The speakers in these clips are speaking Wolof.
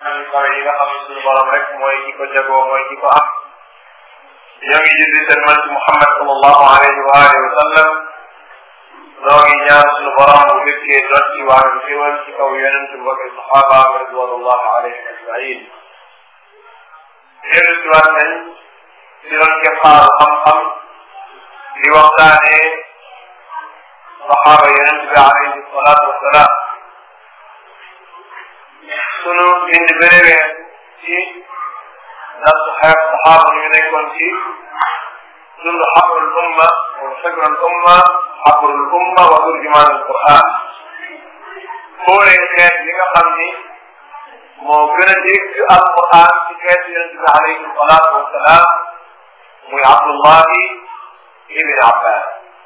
am kawe yi nga xam ne suñu borom rek mooy ki ko jagoo mooy ki ko am ñoo ngi julli seen man ci Muhammad sallallahu alayhi wa alihi wa sallam noo ngi ñaan suñu borom bu fekkee doon ci wàllu xéwal ci kaw yonent bu ak saxaaba ridwanullah alayhim ajmain dellu si waat nañ ci doon keppaaru xam-xam di waxtaane saxaaba yonent bi alayhi salaatu wasalaam sunu bind bëréwee ci ndax xeet saxaaba ñu nekkoon ci dund xabrul umma wa fikrul umma xabrul umma wa turjumaan al quran xoolee xeet yi nga xam ni moo gën a dégg al quran ci xeet yonent bi alayhi salaatu wasalaam muy abdullahi ibn abbas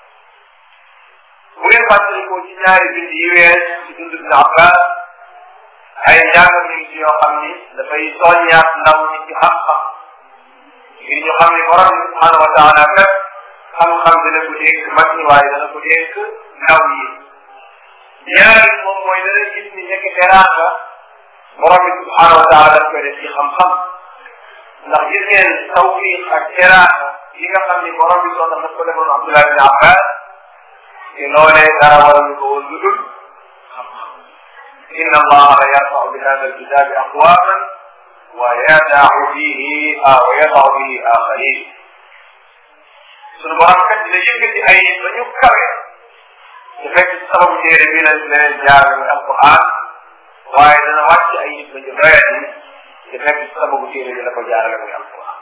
bu ngeen fàttalikoo ci ñaari bind yi wees ci dund ibn abbas ay njàngat ñu ci yoo xam ni dafay soññaat ndaw ñi ci xam-xam ngir ñu xam ni borom bi subhanahu wa taala kat xam-xam dana ko dénk mag ñi waaye dana ko dénk ndaw yi ñaari moom mooy dana gis ni nekk teraanga borom bi subhanahu wa taala daf koy def ci xam-xam ndax gis ngeen tawfiq ak teraanga yi nga xam ni borom bi soxna daf ko defoon Abdullah bin Abbas te loolee dara waral ko woon lu dul xam-xam inna allaha la yarfau bi hada alkitabi aqwaman wa yadau bihi wa yadau bihi axarin sunu borom kat dina yëkkati ay nit ba ñu kawe su fekk sababu téere bi la leen jaarale muy alquran waaye dana wàcc ay nit ba ñu doyat yi su fekk sababu téere bi la ko jaarale muy alquran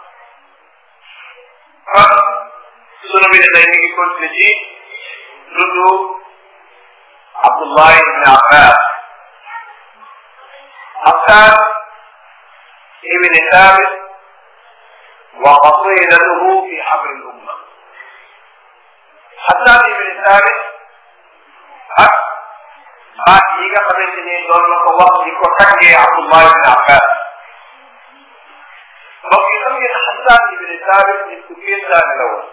kon sunu bi ne tey mi ngi continué ci dundu Abdullah ibn Abbas حسان ابن ثابت وفصيلته في حبر الأمة حسان ابن ثابت ak baat yi nga xamante ni doon na ko wax di ko tàggee Abdullah ibn Abbas mbokk yi xam ngeen Xasaan ibn Thabit nit ku kéemtaane la woon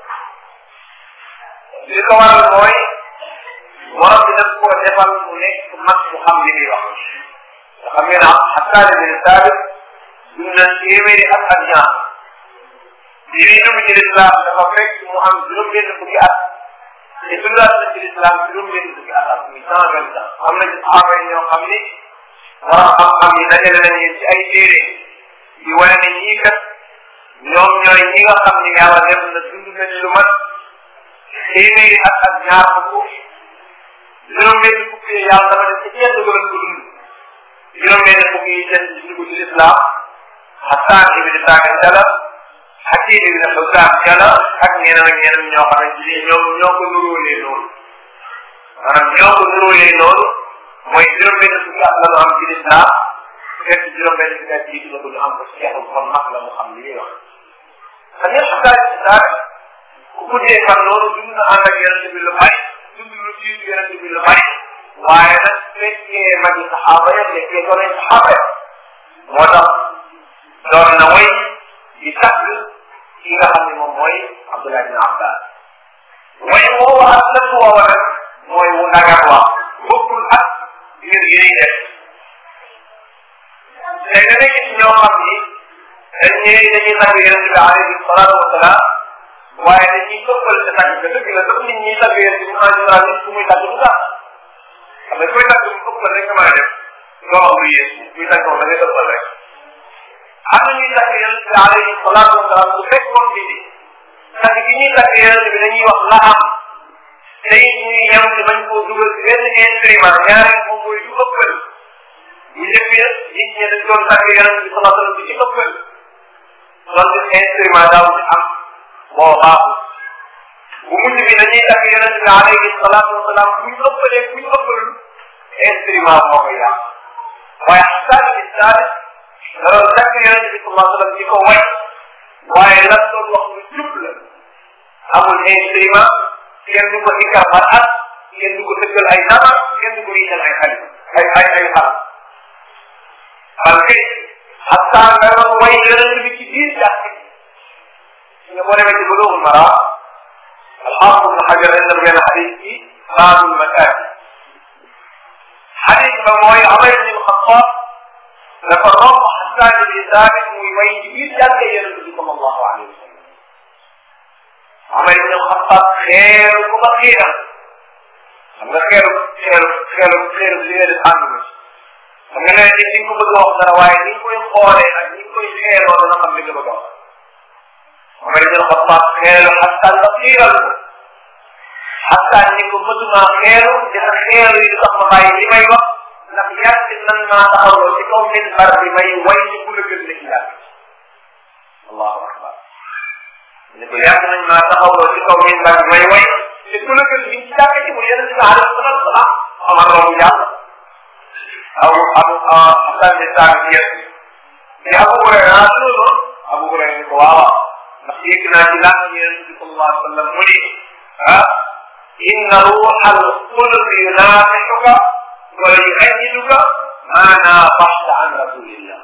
li ko waral mooy borom bi daf koo defal mu nekk mag mu xam li muy wax xam ngeen am Xasaan ibn Thabit dund na téeméeri at ak ñaar bi muy dugg ci lislaam dafa fekk mu am juróom benn fukki at te dundaat na ci lislaam juróom benn fukki at ak muy cent vingt ans am na ci saxaaba yi ñoo xam ni borom xam-xam yi dajale nañ leen ci ay téere di wane ne ñii kat ñoom ñooy ñi nga xam ni yàlla def na dund nañ lu mat téeméeri at ak ñaar fukk juróom benn fukki yi yàlla dafa def ci kenn dugal ko dund juróom benn fukki yi des ci dugg ci lislaam Xasaan ibn Thabit jala Hakiim ibn Hizaam jala ak ñeneen ak ñeneen ñoo xamante ni ñoom ñoo ko nuróolee noonu maanaam ñoo ko nuróolee noonu mooy juróom benn fukki at la ñu am ci lislaam fekk juróom benn fukki at jiitu na ko ñu am ko ci xeexu kon mag la mu xam li muy wax xam ngeen Xasaan ibn Thabit ku guddee fan noonu dund na ànd ak yonente bi lu bari dund lu jiitu yonente bi lu bari waaye nag fekkee magi saxaaba ya fekkee doonay saxaaba ya moo tax doon na way di tagg ki nga xam ne moom mooy Abdullah bin Abbas way woowu ak lëpp woowu nag mooy wu nagat wax bokkul ak mbir yi ñuy def tey da ngay gis ñoo xam ni dañ ñëwee dañuy tagg yonente bi alayhi salaatu wasalaam waaye dañuy toppal sa tagg ga dëgg la sax nit ñi tagg yonente bi en général nit ku muy tagg du tax xam nga koy tagg mu ëppal rek nga mën a def doo am lu yées muy tagg moom da ngay ëppal rek am na ñuy tagg yonent bi alayhi salaatu wasalaam su fekkoon bi ni tagg gi ñuy tagg yonent bi dañuy wax la am tey ñuy yem ci bañ koo dugal ci benn instrument ñaareel moom mooy du ëppal bu njëkk ya nit ñi dañ doon tagg yonent bi sallallahu alayhi wasallam bi ci ëppal donte instrument daaw ci am moo baaxul bu mujj bi dañuy tagg yonent bi alayhi salaatu wasalaam bu ñu ëppalee bu ñu ëppalul instrument moo koy yàq waaye xasaan bi Thabit da doon tagg yonent bi sallallahu alayhi wasallam di ko way waaye lan doon wax lu jub la amul instrument kenn du ko ikkar par at kenn du ko tëggal ay nama kenn du ko yiital ay xali ay ay ay xal parce que xasaan da doon way yonent bi ci biir jàkk nga boo demee ci Bulughul Maram alxaafid ibn Hajar indal benn xadis ci baabul makaati xadis ba mooy Umar ibn Xattaab dafa romb Xasaan ibni Saabit muy way ci biir jànge yonente bi sallallahu alayhi wa sallam Omar ibn Xattaab xeeru ko ba xiiram xam nga xeeru xeeru xeeru xeeru li nga def ànd na xam nga ne ni ko bëgg a wax dara waaye ni koy xoolee ak ni koy xeeroo dana xam li nga bëgg a wax Omar ibn Xattaab xeeru Xasaan ba xiiral ko Xasaan ni ko mësuma xeeru dina xeeru yi du tax ma bàyyi li may wax ndax yàgg nan maa taxawloo ci kaw minbar bi may way ci ku la gën la ci yàgg allahu akbar ni ko yàgg nañ maa taxawloo ci kaw minbar bi may way te ku la gën mi ci jàkk ci mu yeneen si alayhi salatu wasalaam Omar romb jàll aw abu Xasaan di saag yet te Abu Hurayra loolu Abu Hurayra ni ko waaw ndax yëg naa ci laaj yonent bi sallallahu alayhi wa sallam mu ni ah inna ruuxal qudus yunaafixuka wala yuayiduka maa naafaxta an rasulillah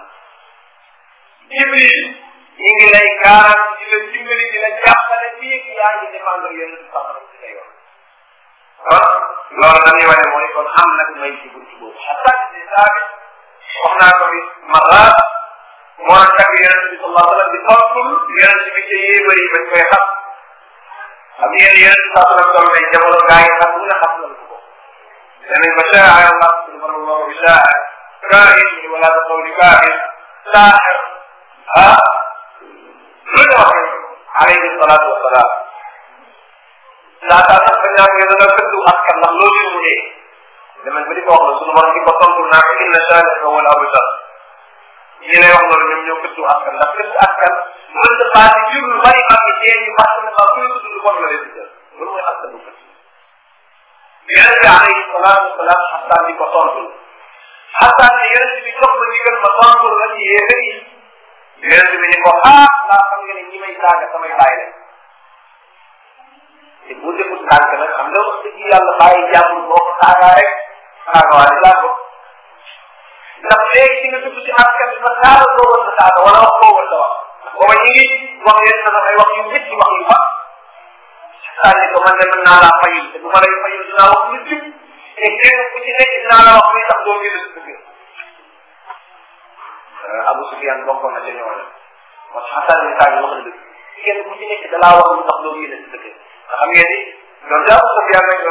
Jibril ñu ngi lay garanti di la dimbali di la jàppale fii ak yaa ngi défendre yonent bi sallallahu alayhi wa sallam kon loolu dañuy wane mooy kon am nag may ci buntu boobu xataa di saabit wax naa ko fi maraat moo doon tagg yonent bi sallallahu alayhi wa sallam di tontul yonent bi ca yéebar yi bañ koy xam xam ngeen yonent bi sallallahu alayhi wa sallam ay jamono gaa yi xam mu ne xam nañ ko danañ ba shaa'ir Allah subhanahu bi shaa'ir kaahin wala ba qawli kaahin saaxir ah lu ñu wax alayhi salaatu wa salaam laataa sax bañ naa ko yéen a nga gëddu askan ndax loolu mu dee damañ ba di ko wax la sunu borom di ko tontu naa ko inna shaani'aka huwal abtar ñi lay wax loolu ñoom ñoo gëddu askan ndax gëddu askan mën na baati jur lu bari am ni dee ñu fàtte ne sax kuy tudd lu bon la leen di jël loolu mooy askan bu gëdd yonent bi alayhi salaatu wasalaam xasaan di ko tontu xasaan ne yonent bi jox ma ndigal ma tontu la ci yéefe yi yonent bi ni ko ah laa xam nga ne ñi may saaga samay bàyyi rek te bu defut tànk nag xam nga wax dëgg yàlla bàyyi jàmbur boo ko saagaa rek saaga waa di laa ko ndax léegi di nga dugg ci askan bi ba saaga boo war a saaga wala wax boo war a wax booba ñu ngi wax leen sama ay wax yu métti wax yu baax sànni ko man de mën naa laa fayul te bu ma lay fayul dinaa wax lu jub te kenn ku ci nekk dinaa la wax muy tax doo gën a dëgg Abu Sufyan bokkoon na ca ñooñu parce que Xasan bi saa wax na dëgg kenn ku ci nekk dalaa wax lu tax doo gën a dëgg xam ngeen ni donc Abu Sufyan nag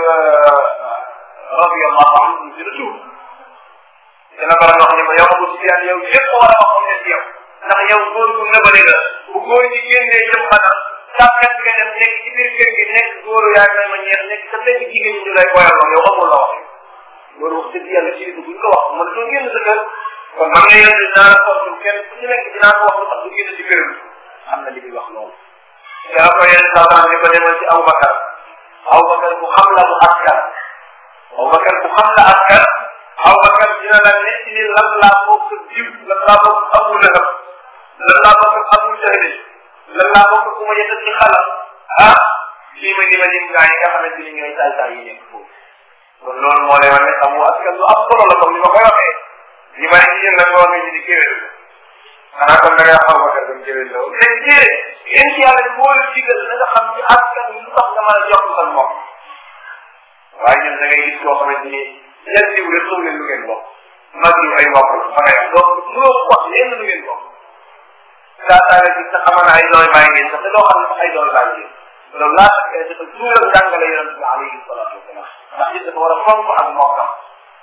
radiyallahu anhu dina tuub dina ko wax ni ma yow Abu Sufyan yow lépp war a wax comme ne ci yow ndax yow góor gu nëbale la bu góor ñi génnee jëm maanaam sàkkat nga dem nekk ci biir kër gi nekk góoru yaa ngi ma ñeex nekk sa nekk jigéen ñi ñu lay boyaloo yow amul la wax loolu wax dëgg yàlla ci buñ ko wax man doo génn sa kër kon man nga yéen dinaa la tontu kenn ku ci nekk dinaa ko wax lu tax du génn ci kër gi xam na li muy wax loolu yaa ko yenn saa ni ko demal ci Abubakar Abubakar ku xam la mu askan Abubakar ku xam la askan Abubakar dina la nekk ni lan laa bokk jiw lan laa bokk Abu Lahab lan laa bokk Abu Jahl lan laa bokk ku ma yëkkat ci xalam ah lii ma ni ma lim gaa yi nga xamante ni ñooy saay saay yi nekk foofu kon loolu moo lay wane ne xamu askan lu am solo la comme ni ma koy waxee ñu bari ci yéen nag wax nga ci di kéwél xanaa kon da ngay xaw ma dem kéwél la woon mais déedéet yéen ci yàlla ni moo la digal na nga xam ci askan wi lu tax nga mën a jox sa mbokk waaye ñun da ngay gis koo xamante ni yan diw rek soo leen lu ngeen bokk mag yu ay mbokk la fa ngay wax donc mënoo ko wax lenn lu ngeen bokk daa daa nga gis sax xamaa ne ay doole bàyyi ngeen sax te doo xam ne sax ay doole bàyyi ngeen loolu laa tax kay dafa tuural jàngale yonente bi alayhi salatu wasalam ndax nit dafa war a fonk ak mbokkam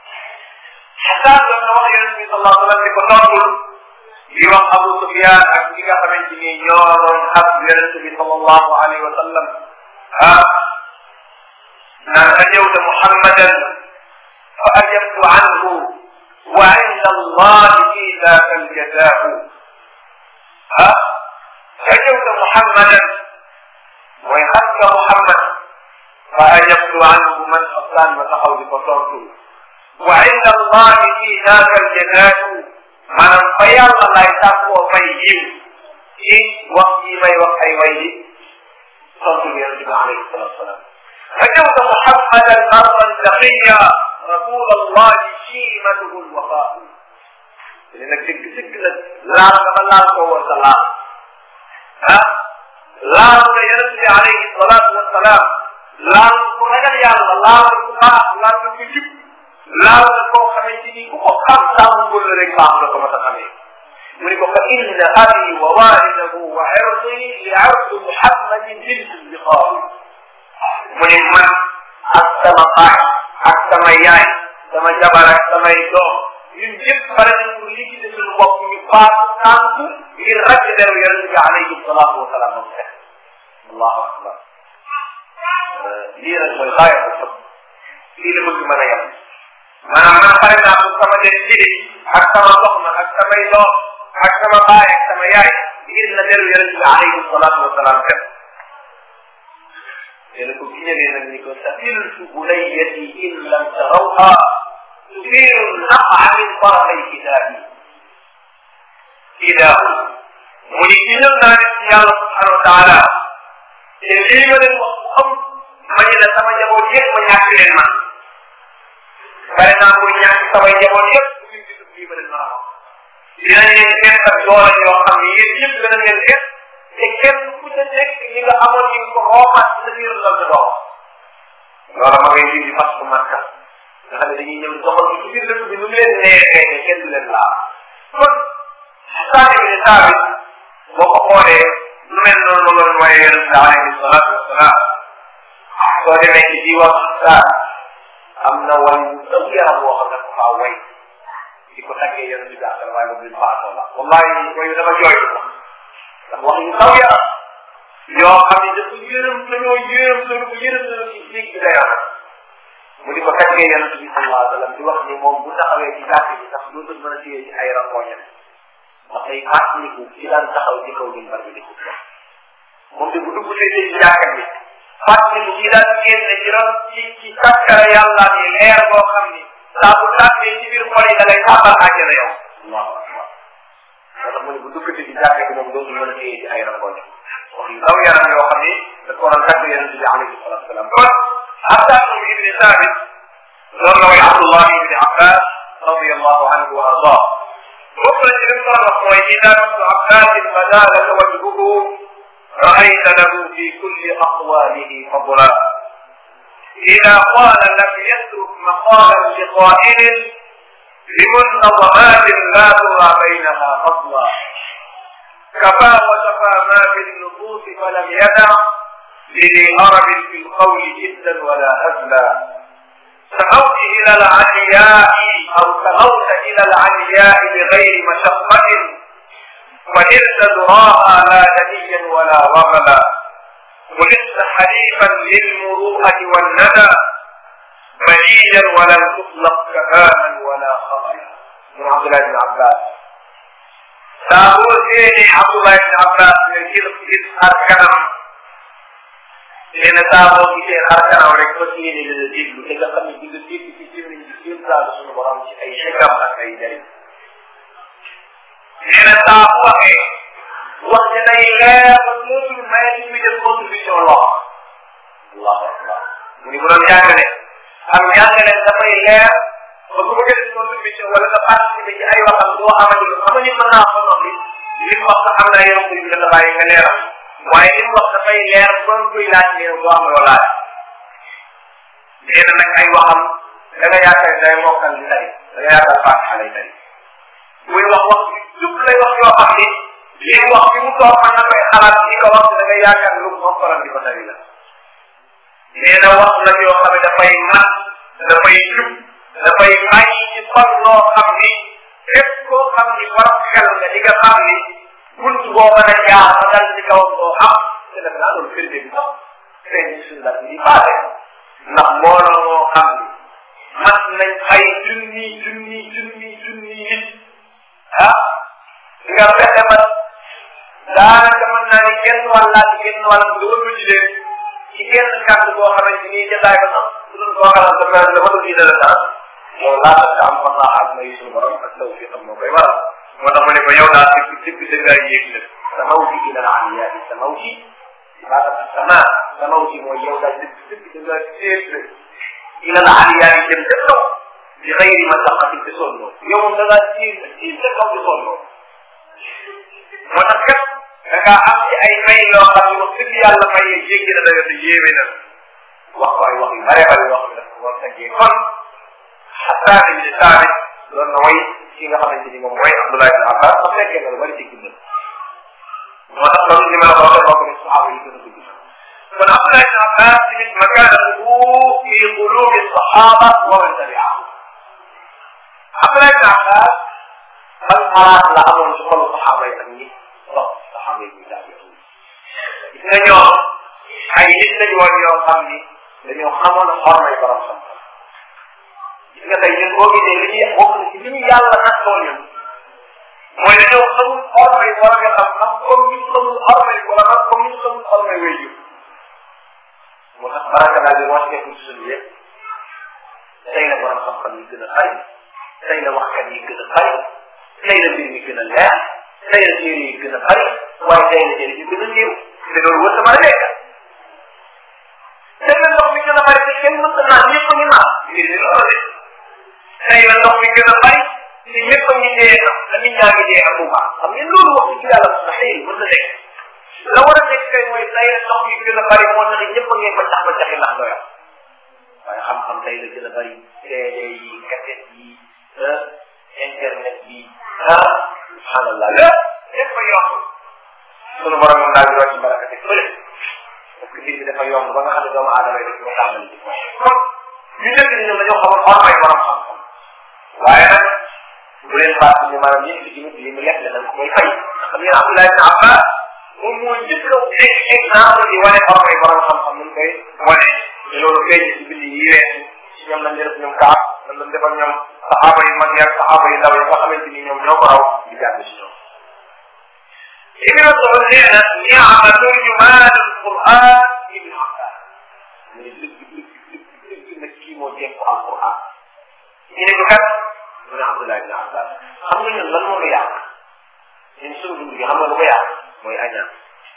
xataa doon na wax yonente bi sallallahu alayhi wa sallam ni ko tontul di wax Abu Sufyan ak ñi nga xamante ni ñoo doon xas yonente bi sallallahu alayhi wa sallam ah naan ajawta muhammadan fa ajabtu anhu wa inda allahi fi daka aljazaau ah ajawta muhammadan mooy xas nga muhammad fa ajabtu anhu man aslaan ma taxaw di ko tontu wa inda allahi fi daka aljazaau maanaam fa yàlla lay tàkkoo fay yiw ci wax yi may wax ay way di tontu bi yonente bi alayhi salatu wasalam ajawta muhammadan marran taqiya rasul allahi shimatuhu lwafaa li nag dëgg dëgg nag laal nga ba laal ko woon sa laal ah laal nga yonente bi alayhi salatu wasalaam laal ko ragal yàlla laal ku baax laal nga ku jub laal nga koo xamante kii ku ko xam sàmm la rek baax la ko ma ta xamee mu ni ko fa inna abi wa walidahu wa irdi li ardi muhammadin bil intiqam mu ni man ak sama baay ak sama yaay sama jabar ak samay doom ñun ñëpp pare nañ pour liggéey suñu bopp ñu baax tànk ngir rek deru yonent bi alayhi salaatu wa salaam moom fekk allahu akbar lii nag mooy xaaya bu xam lii la bëgg mën a yem maanaam man pare naa pour sama den liggéey ak sama soxna ak samay doom ak sama baay ak sama yaay ngir na deru yonent bi alayhi salaatu wa salaam fekk yéen ko giñalee nag ni ko safiltu bunayyati in lam tarawha tufiru naqa min tarafay kitaabi ilaahu mu ni giñal naa ne ci yàlla subhanahu wa taala te lii ma leen wax bu am ma ni la sama njaboot yëpp ma ñàkk leen man pare naa pour ñàkk samay njaboot yëpp bu ñu gisul lii ma leen mën a wax dinañ leen fekk ak doole yoo xam ne yéen ñëpp dana ngeen fekk te kenn ku ca nekk ñi nga amoon ñi nga ko roomaat sa biir la sa doom loola ma ngay dindi fas bu màkka nga xam ne dañuy ñëw doxal ci biir dëkk bi nu mu leen neexee ne kenn du leen laal kon saani bi ne saabit boo ko xoolee lu mel noonu la loolu waaye yonent bi alayhi salaatu wasalaam soo demee ci diwaan saa am na way daw yaram boo xam ne ko faa way di ko taggee yonent bi asal waaye moom luñ faatoo la wallahi wayu dama jooy ndax wax yu taw yaram yoo xam ne dafa yërëm dañoo yërëm dañu ko yërëm dañu ci jéeg bi dayoo mu di ko taggee yonent bi sallallahu alayhi wa sallam di wax ni moom bu taxawee ci jàkk bi sax dootul mën a téye ci ay rangooñam ndax ay fàttaliku ci daan taxaw ci kaw minbar bi di ko wax moom de bu dugg see ci jàkk bi fàttaliku ci daan génne ci ron ci ci kaskara yàlla ni leer boo xam ni saa bu tàbbee ci biir xol yi da lay tàbbal àjjana yow allahu akbar parce mu ne bu duggati ci jàkk bi moom dootul mën a téye ci ay rangooñam wax yu daw yaram yoo xam ni da ko doon tagg yonent bi alayhi salatu wasalam kon Abdallah ibni Sabit loolu la way Abdullah ibni Abbas radiyallahu anhu wa ardah bokk na ci li mu doon wax mooy ida masu Abbasin bada laka wajhuhu raayta lahu fi kulli aqwalihi fadla ida qala lam yatruk maqalan liqa'ilin بمنظمات لا ترى بينها فضلا كفى وشفى ما في النفوس فلم يدع لذي أرب في القول جدا ولا هزلا سموت إلى العلياء أو سموت إلى العلياء بغير مشقة ونلت ذراها لا دنيا ولا رملا ولست حليفا للمروءة والندى مجيدا ولم تطلق كهاما ولا خطيا من عبد الله بن عباس داود سيني عبد الله بن عباس من جلس جلس أركنم لأن داود سيني أركنم ورك سيني للجيب لكي قم يجيب الجيب في سيني جسيم ذا لسن برامج أي شكم أكي جريم لأن داود وقت نيلا وقت ما يجب أن يكون في الله الله أكبر من يقول لك am jàngale dafay leer ba bu ma jël contribution wala nga participé ci ay waxam doo amati lu xam ni mën naa ko noppi li mu wax sax am naa yow kuy nga bàyyi nga leeral waaye li mu wax dafay leer doon kuy laaj leer doo am loo laaj nee na nag ay waxam da nga yaakaar day mokkal di tari da nga yaakaar fàtte lay tari muy wax wax jub lay wax yoo xam ni li mu wax bi mu toog mën na koy xalaat di ko wax da nga yaakaar lu mu mokkalam di ko tari la nee na wax la yoo xam ne dafay mat dafay jub dafay bàyyi ci xol loo xam ni képp koo xam ni borom xel nga di nga xam ni bunt boo mën a jaar ba dal ci kawam doo am te def naa loolu firnde bi sax feeñ ci suñu dal di paase ndax mbooloo moo xam ni mat nañ ay junni junni junni junni nit ah nga fexe ba daanaka mën naa ni genn wàllaat genn wàllam dooru ci leen ci genn kàddu boo xamante ni jataay ba sax su dul koo xalaat dafa dafa dul dina la dara yow laa tax am fa naa ak may suñu borom ak taw fi xam moo koy waral moo tax mu ne ko yow daal dëgg dëgg dëgg ay yéeg la samaw ci ila la aliyaati samaw ci laa tax sama samaw ci mooy yow daal dëgg dëgg dëgg ay yéeg la ila la aliyaati jëm ca kaw bi xëyri ma saqati ci sonnoo yow moom da ngaa tiir tiir ca kaw ci sonnoo moo tax kat da ngaa am ci ay may yoo xam ne wax dëgg yàlla may jéggi na dayo te yéeme na wax ko ay wax yu bare bare yoo xam ne dafa war tëggee kon xataa ibni saabit doon na way ki nga xamante ni moom mooy Abdullah ibn Abbas sax fekkee na lu bari ci dundam moo tax loolu li ma la ko waxee bokk ni saxaaba yi gën a dugg kon Abdullah ibn Abbas tamit makaanahu fi qulubi saxaaba wa man tabi'ahum Abdullah ibn Abbas ban xalaat la amoon ci xolu saxaaba yi ak ñi topp saxaaba yi daal gis nga ñoom ay nit lañu woon yoo xam ni dañoo xamoon xormay borom xam gis nga tey ñun boo gisee li ñuy bokk na ci li ñu yàlla nattoo ñun mooy dañoo xamul xormay borom nga xam xam comme ñu xamul xormay wala xam comme ñu xamul xormay wéy yu moo tax baraka daal di wàcce ko ci suñu yëpp tey la borom xam-xam yi gën a bari tey la waxkat yi gën a bari tey la mbir mi gën a leer tey la téere yi gën a bari waaye tey la téere yi gën a néew te loolu wër sama nekk tey la ndox mi gën a bari te kenn mënta naan ñëpp a ngi naan mbir mi loolu de tey la ndox mi gën a bari te ñëpp a ngi dee sax te nit ñaa ngi dee ak bu baax xam ngeen loolu wax ci yàlla mustahil mën na nekk la war a nekk kay mooy tey la ndox mi gën a bari moo tax ñëpp a ngi ba tax ba taxi ndax doyam waaye xam-xam tey la gën a bari CD yi cassette yi internet bi ah subhanallah lépp lépp a yomb sunu borom moom daal di wàcc barakati fële parce que mbir bi dafa yomb ba nga xam ne doomu aadama yi rek ñoo tàmbali di kon ñu nekk ni ñoom dañoo xamoon xormay borom xam-xam waaye nag bu leen fàtte ni maanaam yéen fi tamit li mu lekk dañ ko koy fay xam ngeen Abdullah ibn Abbas moom mooy njëkk a nekk exemple di wane xormay borom xam-xam nu koy wane te loolu feeñ ci bind yi weesu ci ñoom lañ def ñoom kaaf lañ lañ defal ñoom saxaaba yu mag yi ak saxaaba yu ndaw yi nga xamante ni ñoom ñoo ko raw di jàng si ñoom Ibn Mas'ud nee na ni'ma turjumaanul Qur'aan Ibn Abbas mu ne dëgg dëgg dëgg dëgg nag kii moo jéem ko Alquran ñu ne ko kat mu ne Abdullah ibn Abbas xam nga ñun lan moo ko yàq ñun suñu dund gi xam nga lu ko yàq mooy añaan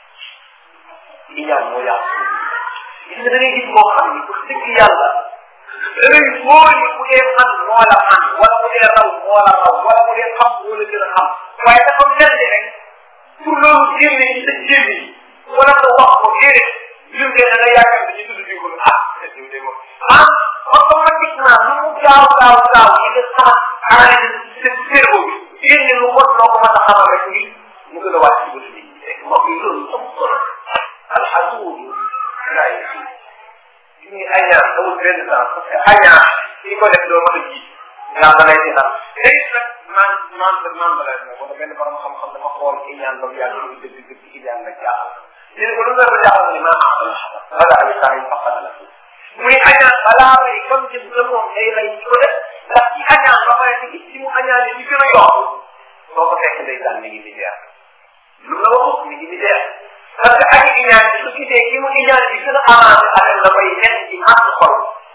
iñaan moo yàq suñu gis nga da ngay gis koo xam ni wax dëgg yàlla da ngay wóor ni bu dee man moo la man wala bu dee raw moo la raw wala bu dee xam moo la gën a xam waaye dafa mel ni rek pour loolu génne ci sa jéem yi wala nga wax ko déedéet ñun de da nga yaakaar ne ñu tudd bi ko ah diw de moom ah automatiquement lu mu gaaw gaaw gaaw yi nga sama analyse sa cerveau bi génne lu bon loo ko mën a xamal rek ni mu gën a wàcc ci bëtu nit ñi rek mbokk yi loolu am solo alhamdulilah gaa yi fii ñu añaan amul benn temps parce que añaan ki ko def doo mën a ji ñaan da lay ci xam léegi nag man man ba man ba lay wala benn borom xam-xam dafa xool iñaan ba mu yàgg muy dëgg dëgg iñaan la jaaxal ñu ne ko lu nga jaaxal ni maa am wala ay saa yi faqat la mu ne añaan balaa may comme jëm la moom day lay ci ko def ndax ci añaan ba pare gis ci mu añaan yi gën a yokk soo ko fekk day daan mi ngi di jeex lu la waxut mi ngi di jeex parce que aji iñaan bi su gisee ki mu iñaan bi gën a avancé affaire la koy nekk ci ànd xol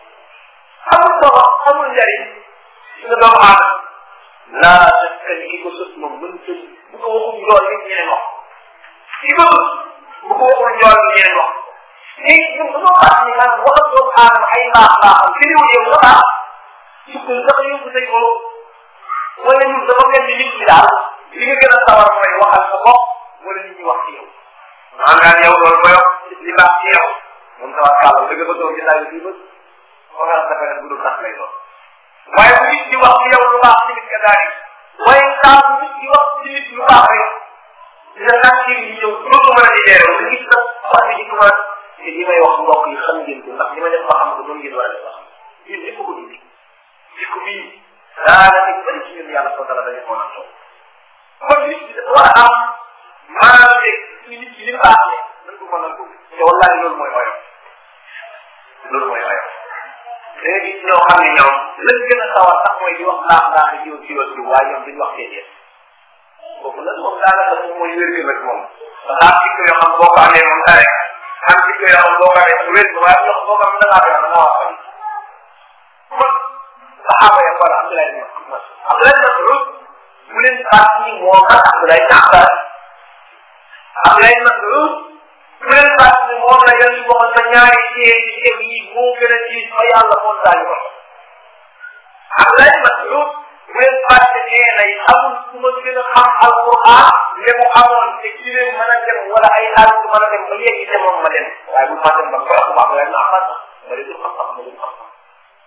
amul solo amul njariñ nga doomu aadama laa fekk ni ki ko sës moom mën tëj bu ko waxul njool nit ñeneen wax ki ko sës bu ko waxul njool ñeneen wax léegi ñun dañoo baax ni man waxal doomu aadama ay baax baaxam ci réew yow nga baax sukkal sax yóbbu say ko wala ñun dafa mel ni nit ñi daal li nga gën a sawar mooy waxal sa bopp wala nit ñi wax ci yow maa ngaan yow loolu koy wax li baax ci yow moom sama kàlla dëgg ba toog ci laaj bi ba foog nga dafa ne bu dul tax lay doon waaye bu nit di wax ci yow lu baax tamit nga daal di waaye saa bu nit di wax ci nit lu baax rek dina tax ci di ñëw dootu mën a di leeral nga gis nag wax bi di commencé te li may wax mbokk yi xam ngeen ko ndax li ma def ba xam ko noonu ngeen war a def ba xam ñun ñëpp ko dindi jikko bii daanaka ñu bëri ci ñun yàlla soo dara dañu mën a toog kon nit bi dafa war a am maanaam léegi suñu nit ki li mu baaxee nañ ko mën a dugg te wallahi loolu mooy oyof loolu mooy oyof da nga gis ñoo xam ne ñoom lañ gën a sawar sax mooy di wax baax baax di jiw jiw jiw waaye ñoom duñ wax déedéet kooku nag moom daanaka moom mooy wér rek moom ndax am jikko yoo xam boo ko amee moom dara am jikko yoo xam boo ko amee mu wér waaye yoo xam boo ko amee da ngaa yor da ngaa wax kon saxaaba ya wala Abdoulaye ibn Mas'ud Abdoulaye ibn Mas'ud mu leen xaar ni moo mag Abdoulaye ibn Abbas Abdoulaye ibn Mas'ud mu leen xaar ni moom la yàlla waxoon sa ñaari téye ci ceeb yi moo gën a diis fa yàlla moom daal ko Abdoulaye ibn Mas'ud mu leen fàtte nee nay amul ku ma gën a xam alquran ne mu amoon te ci leen mën a dem wala ay xaal ku mën a dem ba yegg te moom ma dem waaye bu ma dem ba ko wax Abdoulaye ibn Abbas bari du xam-xam ma du xam-xam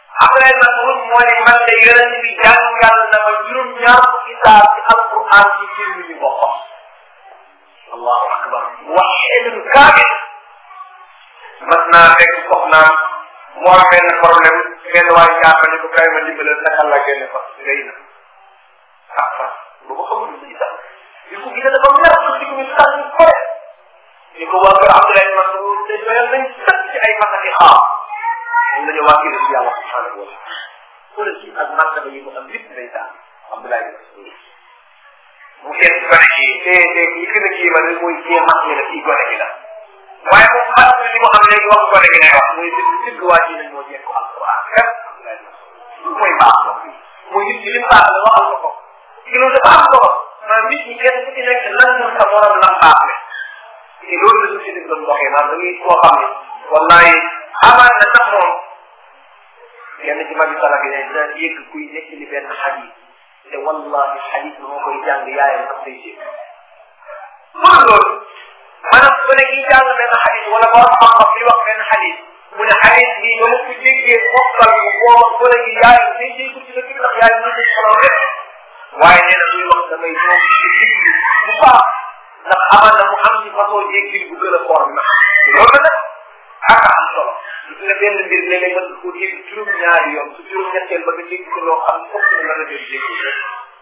Abdoulaye Mas'ud moo ne man de yonent bi jàngal na ma juróom ñaar fukki saar ci alquran ci jir mi ñu boppam allahu akbar waxidun kaamil mas naa fekk soxnaam moo am benn problème benn waay jàpp ne ko kay ma dimbale naka la génne fas ngay na ah fas bu ko xamul ci sax di ko gis dafa mer ko ci ñu sax ñu ko ni ko waa kër Abdoulaye Mas'ud te doyal nañ sëkk ci ay masaki xaar ñu la ñu wàkkil ci yàlla subhanahu wa taala xoolal ci ak martaba yi mu am lépp day daan Abdoulaye Mas'ud mu seet gone gi te te yi gën a kii ma ne mooy kii mag ñi la kii gone gi la waaye moom mag li mu am léegi wax gone gi ngay wax muy dëgg dëgg waa ji nañ moo jekk ko alquran kat Abdoulaye Mas'ud mooy baax mbokk yi muy nit ki li mu baax la waxal ko ko ci loolu dafa am solo maanaam nit ñi kenn ku ci nekk lan mun sa morom lan baax le te loolu la société bi doon doxee maanaam da ngay koo xam ne wallahi amaat na sax moom yenn ci magi salaf yi ne dina yëgg kuy nekk li benn xadis te wallahi xadis bi moo koy jàng yaayam sax day yëgg pour loolu maanaam su ne kii jàng benn xadis wala borom xam-xam bi wax benn xadis mu ne xadis bi ba mu ko déggee mokkal ko booba su ne kii yaayam day dégg ci dëkk bi ndax yaayam ñu ko solo rek waaye nee na muy wax damay ñëw ci diglu bu baax ndax amal na mu am ci façon jéggil bu gën a foor bi nag loolu nag ak am solo gis nga benn mbir léeg-léeg mën ko dégg juróom-ñaari yoon su juróom-ñetteel ba nga dégg ko loo xam fokk na la la jël dégg rek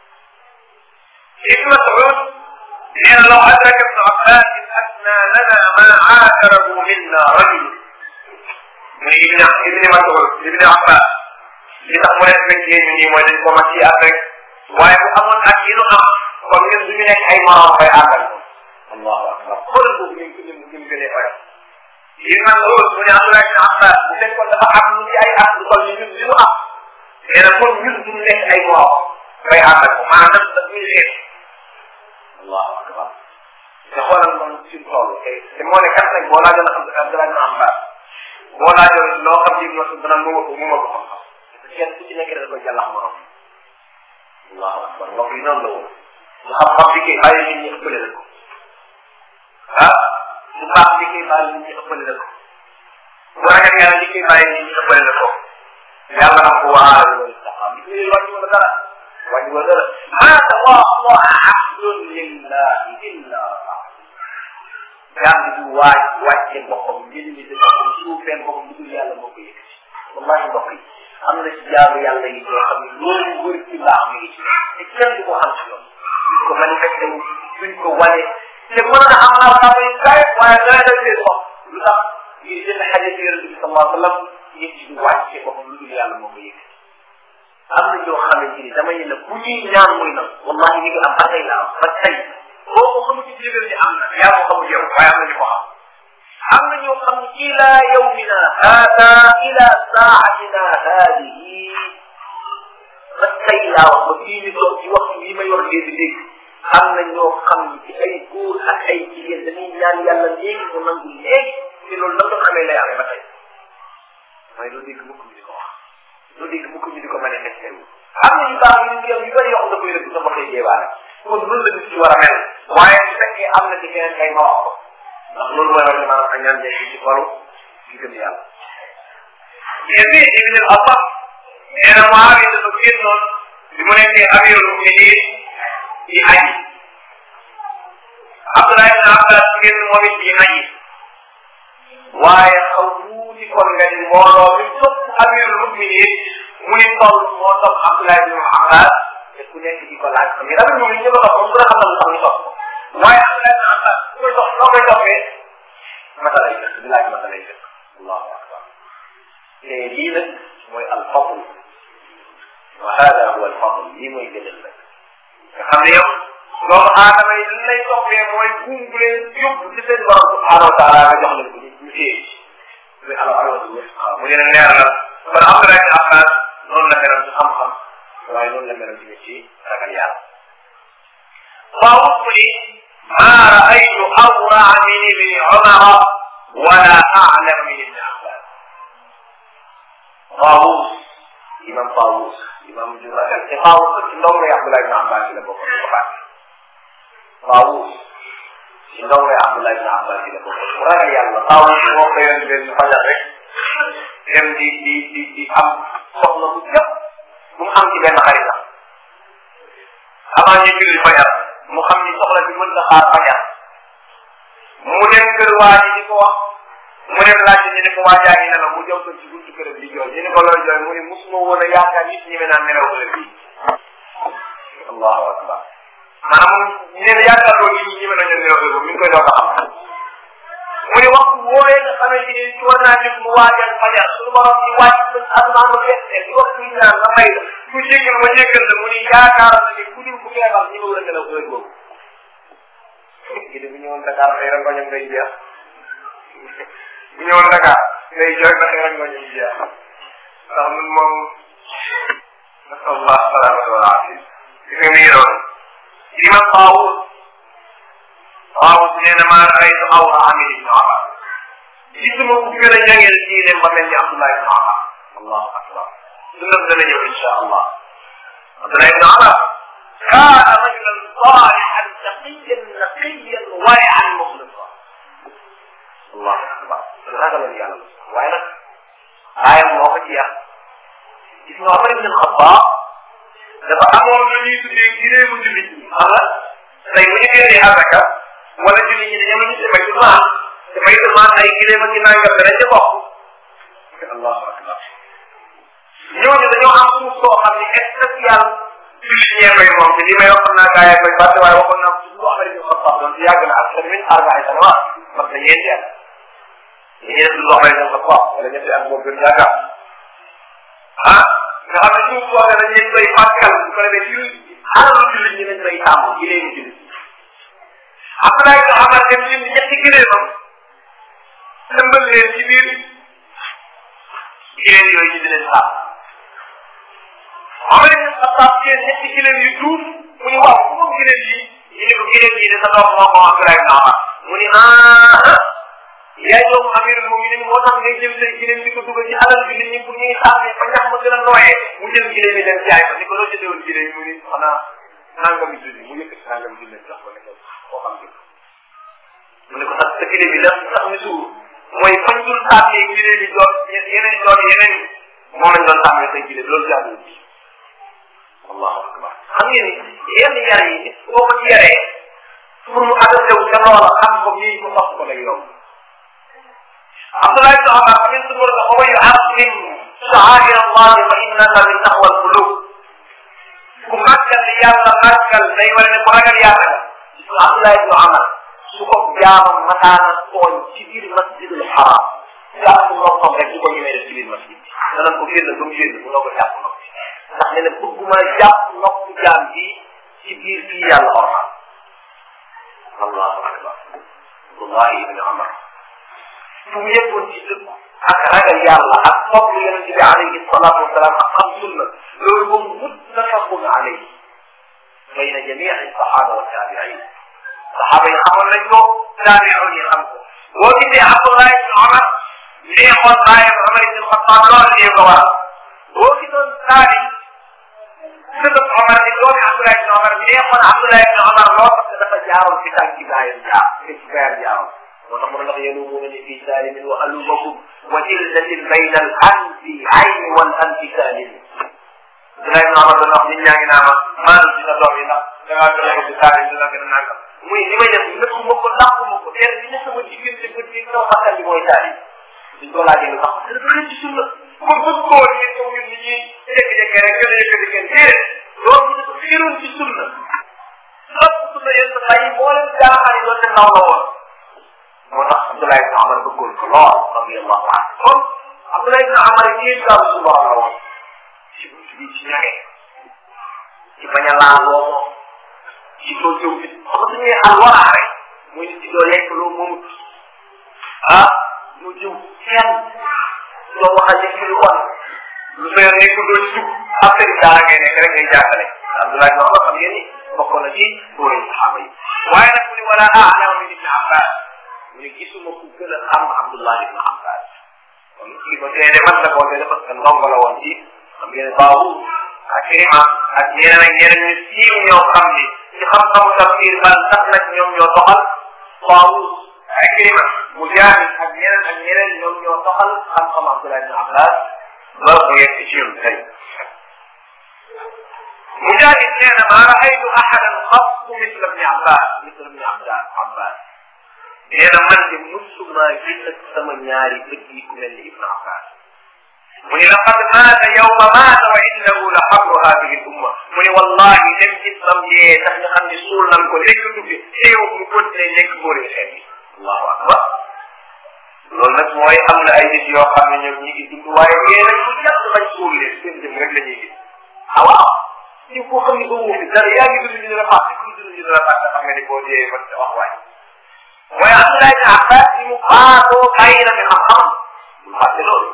Ibn Mas'ud nee na law adraka ibnu Abbas asna lana ma aakarahu minna rajul mu ne Ibn Ibn Mas'ud Ibn Abbas li tax mu respecté ñu nii mooy dañ ko mat ci at rek waaye bu amoon ak yi nu am kon ñun du ñu nekk ay morom koy àndal allahu akbar xoolal boobu ñu ngi ñu ngi gënee fayam yi man loolu mu ne Abdoulaye ibn Abbas bu fekkoon dafa am lu ci ay at lu toll ni ñun li nu am nee na kon ñun du ñu nekk ay morom koy àndal ko maanaam daf ñu xeet allahu akbar te xoolal moom fi mu toll te te moo ne kat nag boo laajoon Abdoulaye ibn Abbas boo laajoon loo xam ci mosu dana mu ma ko mu ma ko xam kenn ku ci nekk da koy jàllax morom allahu akbar mbokk yi noonu la woon nga xam-xam bi kay bàyyi nit ñi ëppale la ko ah bu baax li koy bàyyi nit ñi ëppale la ko bu ragal yàlla li koy bàyyi nit ñi ëppale la ko yàlla na ko waale loolu taxaw li koy wàññi wala dara wàññi wala dara ma tawadaa abdun lillahi illa jàng du waaj wàcce boppam njëriñi de boppam suufeen boppam lu dul yàlla moo ko yëkkati wallahi mbokk yi am na ci jaamu yàlla yi yoo xam ne loolu wër ci mbaax mi ngi ci te kenn du ko xam ci loolu duñ ko manifesté wu duñ ko wane te mën na am naa naa may kaay waaye nga def seen bopp lu tax ngir jënd xaje ci yonente bi sallallahu alayhi wa sallam yëg ci du wàcce boppam lu dul yàlla moo ko yëkkati am na ñoo xamante ni dama ne la bu ñuy ñaan muy na wallahi ñu ngi am ba tey la am ba tey boo ko xamu ci jégal ni am na yaa ko xamul yow waaye am na ñu ko xam am na ñoo xam ila yawmina hada ila saatina hadihi ba tey laa wax ba fii ñu toog ci waxtu yi ma yor léegi léegi am na ñoo xam ni ci ay góor ak ay jigéen dañuy ñaan yàlla léegi mu nangu léegi te loolu nan doon amee lay amee ba tey mooy lu dégg mukk ñu di ko wax lu dégg mukk ñu di ko manifesté wu am na yu baax yu ñu yu bëri yoo xam da koy rëbb sa bopp jéebaale kon loolu la nit ci war a mel waaye su fekkee am na ci keneen kay ma wax ko ndax loolu mooy wane maanaam ak ñaan nekk ci xolu ci gëm yàlla Yazid ibn al-Asam nee na Muawiya dafa génnoon bi mu nekkee amirul muminin di aji Abdullah ibn Abbas génn moom it di aji waaye xaw tuuti kon nga ni mbooloo mi topp amirul muminin muy toll moo topp Abdullah ibn Abbas te ku nekk di ko laaj xam nga dafa ñëw ñu ko topp moom ku ne xam na lu tax ñu topp waaye Abdullah ibn Abbas ku koy topp noo koy toppee masala yi dëkk di laaj masala yi dëkk allahu akbar te lii nag mooy alfadl wa hada huwa alfadl lii mooy gënal nag nga xam ne yow doomu aadama yi li lay toppee mooy buum bu leen yóbbu ci seen borom subhanahu wa taala nga jox leen ko ñu ñu téye muy al alwadu waaw mu leen leer la kon Abdullah ibn Abbas noonu la meloon ci xam-xam waaye noonu la meloon tamit ci ragal yàlla Taawus mu ni maa raaytu awraa min ibni Umara wala a'lam min ibni Abbas Taawus imam Taawus imam ju ragal te Taawus ci ndongo yi Abdullah ibn Abbas la bokk ko baax Taawus ci ndongo yi Abdullah ibn Abbas la bokk ragal yàlla Taawus moo ko yoon benn fajar rek dem di di di di am soxla bu yëpp bu mu am ci benn xaritam avant ñu julli fajar mu xam ni soxla bi mën na xaar fajar mu dem kër waa ji di ko wax mu dem laajte ñu ne ko waa jaa ngi nelaw mu jëw ko ci buntu këram di jooy ñu ne ko looy jooy mu ne musuma woon a yaakaar nit ñi naan nelaw heure bii allahu akbar maanaam ñu ne yaakaar loolu nit ñi ñi mën a ñëw nelaw heure mi ngi koy doog a xam mu ne waxtu wooyee nga xamante ni ci war naa jóg mu waajal fajar suñu borom di wàcc ba asamaan ba fees di wax ñu naan nga may la ku jéggal ma jéggal la mu ne yaakaar na ni ku dul ku feebar ñi nga war a nelaw heure boobu gi de bu ñëwoon Dakar xëy na ngoñam ngay jeex bu ñëwoon Dakar ngay jooy na xëy na ngoñam jeex ndax ñun moom nasallah salaamata wal afia gis nga mi ngi doon imam Taawus Taawus nee na maa raytu awra amil ibnu Amar gisuma ku gën a ñangeel ci dem ba mel ni Abdullah ibnu Amar allahu akbar dundam dana ñëw insha allah Abdullah ibnu Amar kaana rajulan salihan taqiyan naqiyan wari'an muxlisa allahu akbar ragaloon yàlla waaye nag aayam moo ko ci yàq gis nga Omar ibn Xattaab dafa amoon lu ñuy tuddee giréemu jullit ñi xam nga tey bu ñu génnee asaka wala jullit ñi dañoo ñu demee ci maan te may maan ay giréem ak nangam dana ca bokk allahu akbar ñooñu dañoo am suuf soo xam ne spécial jullit ñee koy moom te li may wax xam naa gaa yaa koy fàtte waaye waxoon naa ko ci Omar ibn Xattaab doon ci yàgg na ak sa min arbaay sanawaat parce que ñeenti at ñu def lu Omar ibn Xattaab wala ñetti at boobu gën yaakaar ah nga xam ne suuf soo xam ne dañ leen koy fàttal bu ko defee ci alalu jullit ñi lañ koy tàmm ci léegi jullit Abdoulaye ibn Amar dem lim ñetti gileemam tëmbal leen ci biir gileem yooyu ñu di leen sàmm Omar ibn Xattaab seen ñetti gileem yu duuf mu ni waaw moom gileem yi ñu ne ko gileem yi de sa doom moo ko Abdoulaye ibn Amar mu ni ah yaay doomu amirul muminin moo tax ngay jël say gileem di ko dugal ci alal bi nit ñi pour ñuy sàmmi ba ñax ma gën a nooyee mu jël gileem yi dem jaay ko ni ko loo jëndee woon gileem yi mu ni xanaa nangami junni mu yëkkati nangami junni jox ko ne ko koo xam ne mu ne ko sax sa gileem yi la sax mi suur mooy fañ dul sàmmee gileem yi doon yeneen doon yeneen moom lañ doon sàmmee say gileem loolu jaaduwul ci allahu akbar xam ngeen ni yenn yar yi boo ko ci yaree pour mu adapté wu ca loola xam ko nii ko sox ko lay yomb Abdullah ibn Umar min sumur wa huwa yu'azzim sha'air Allah fa innaha min taqwa al-qulub ku màggal li yàlla màggal day war ne ku ragal yàlla la Abdullah ibn Umar su ko jaamam mataana tooñ ci biir masjidul haram jàpp noppam rek du ko ñemee def ci biir masjid danañ ko génn ba mu génn bu noo ko jàpp nopp ndax ne ne bëgguma jàpp nopp jaam bi ci biir fii yàlla orma allahu akbar Abdullah ibn Umar fu mu yëppoon ci dëkk ak ragal yàlla ak topp yonent bi alayhi salaatu wasalaam ak xam sunna loolu moom muttafaqun alayhi bayna jamii sahaba wa taabiin saxaaba yi xamoon nañ ko taabiun yi xam ko boo gisee Abdullah ibn Umar neexoon baayam Umar ibn Xattaab loolu lii ko waral boo gisoon taabi sëbëb Umar ni doomi Abdullah ibn Umar neexoon Abdullah ibn Umar loo parce que dafa jaaroon ci tànk ci baayam jaar ci baayam jaaroon moo tax mu ne ndax yalumuunani fi saalimin wa alumakum wa jildatin bayna al anfi ayni wal anfi saalim Abdullah ibn Umar doon wax nit ñaa ngi naa ma maanaam ci sa doom yi ndax da ngaa gën a ko ci saalim dina gën a nangam muy li may def nëkku ma ko làkku ma ko kenn bi ne sama diggante bët bi sama xasal bi mooy saalim duñ ko laajee lu tax dafa xëy ci sunna ko bëgg koo ni ko ñun nit ñi jékki-jékki rek gën a yëkkati kenn déedéet loolu dafa xiiroon ci sunna lépp sunna yéen sa bàyyi moo leen jaaxal yi doon te ndaw la woon moo tax Abdoulaye ibn Amar bëggoon ko lool radiyallahu anhu kon Abdoulaye ibn Amar yi gaaw su borom la woon ci ci ci ñaxe ci bañ a laal loo ci doo jëw nit xam nga suñuy alwaraa rek muy nit ci doo lekk loo moomut ah mu jëw kenn doo waxal nit ki lu bon lu sa yoon nekkul doo ci dugg affaire yi daara ngay nekk rek ngay jàngale Abdoulaye ibn Amar xam ngeen ni bokkoon na ci góor yi saxaaba yi waaye nag mu ni wala a'lamu min ibn Abbas mu ne gisuma ku gën a xam Abdullah ibn Abbas kon kii ba tey de man la ko waxee parce que ndongo la woon ci xam ngeen baawu ak Kirima ak ñeneen ak ñeneen ñu siiw ñoo xam ni ci xam-xamu tafsir bal sax nag ñoom ñoo toxal baawu ak Kirima Mujahid ak ñeneen ak ñeneen ñoom ñoo toxal xam-xam Abdullah ibn Abbas ba mu yegg ci ñun tey mujahid nee na maa raaytu ahadan xassu misla ibni abbas misla ibni abbas abbas nee na man de musuma gis ak sama ñaari bët yi ku mel ni ibnu abbas mu ni laqad maata yawma maata wa innahu la xabru hadihi l umma mu ni wallahi dem ci sam yee tax nga xam ne suul nan ko nekk dugg teew mu continué nekk góori xeet yi allahu akbar loolu nag mooy am na ay nit yoo xam ne ñoom ñi ngi dund waaye yee nag lu yàq bañ suul leen seen jëm rek la ñuy gis ah waaw ci koo xam ne ba wuufi dara yaa ngi dund ñu la fàtte ku dund ñu la fàtte xam nga ni boo dee ba wax waay mooy Abdullah ibn Abbas bi mu faatoo bàyyi na fi xam-xam bul fàtte loolu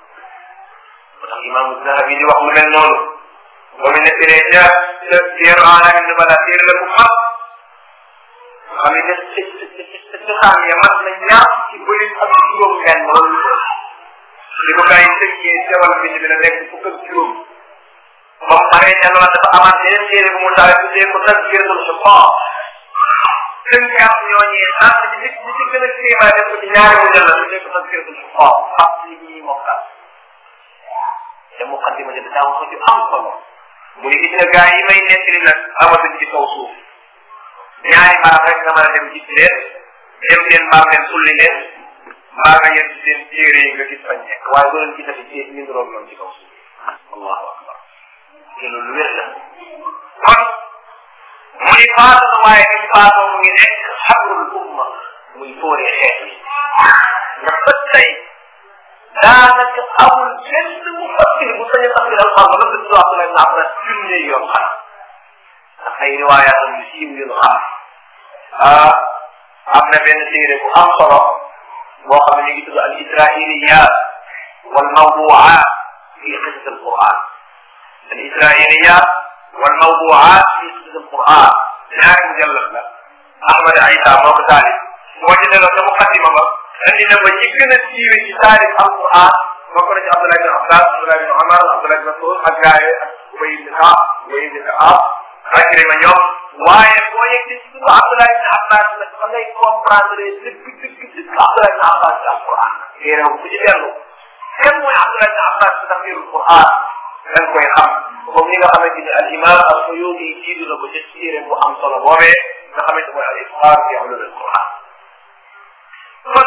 moo tax imam Zahabi di wax lu mel noonu boo mu nettalee ca ca téeru Alamin Nubala téere la bu mag xam ne ca ca ca xam ya mat na ñaar ci bëri ak juróom benn loolu li ko gars yi tënkee sewal bind bi la nekk fukk ak juróom ba mu paree ca loola dafa amaat yeneen téere bu mu taale tuddee ko tazkiratul xufaas tënkaat ñooñee sant ñi ci ñi ci gën a kéemaa def ko ci ñaari mu jël la tuddee ko tazkiratul xufaas xam li ñuy mokkal te muqaddima ja daa wax ju am solo mu ne gis nga gars yi may nettali nag amatuñ ci kaw suuf ñaari barab rek nga mën a dem gis leen dem seen mbaam leen sulli leen mbaa nga yem ci seen téere yi nga gis fañ nekk waaye doo leen gisati ci ñu ngi noonu ci kaw suuf allahu akbar te loolu wér la kon mu ni faatu na waaye ni faatoo mu ngi nekk xabrul umma muy fóoree xeet yi ndax ba tey daanaka amul benn mu fakkir bu sañ a tafsir alxam ba nga tudd Abdullah ibn Abbas junne yoon xanaa ndax ay riwaayaat yu siiw yu ñu xam ah am na benn téere bu am solo boo xam ne ñu ngi tudd al israiliyat wal mawduat fi qissat al quran al israiliyat wal mawduat fi qissat al quran ñaari mujallad la Ahmad Aïssa moo ko taalif boo ci delloo ca muqaddima ba andi na ba ñi gën a siiwe ci taarif al quran bokk na ci Abdullah ibn Abbas Abdullah ibn Omar Abdullah ibn Mas'ud ak gaaye ak Ubay ibn Kaab Ubay ibn Kaab Ikrima ñoom waaye boo yegg ci suñu Abdullah ibn Abbas nag fa ngay comprendre dëgg dëgg dëgg Abdullah ibn Abbas ci alquran téere bu ci dellu kan mooy Abdullah ibn Abbas ci tafsirul quran dañ koy xam comme ni nga xamante ni al imam al Suyuti jiitu na ko ci téere bu am solo boobee nga xamante mooy al ifxaar fi ulumil quran kon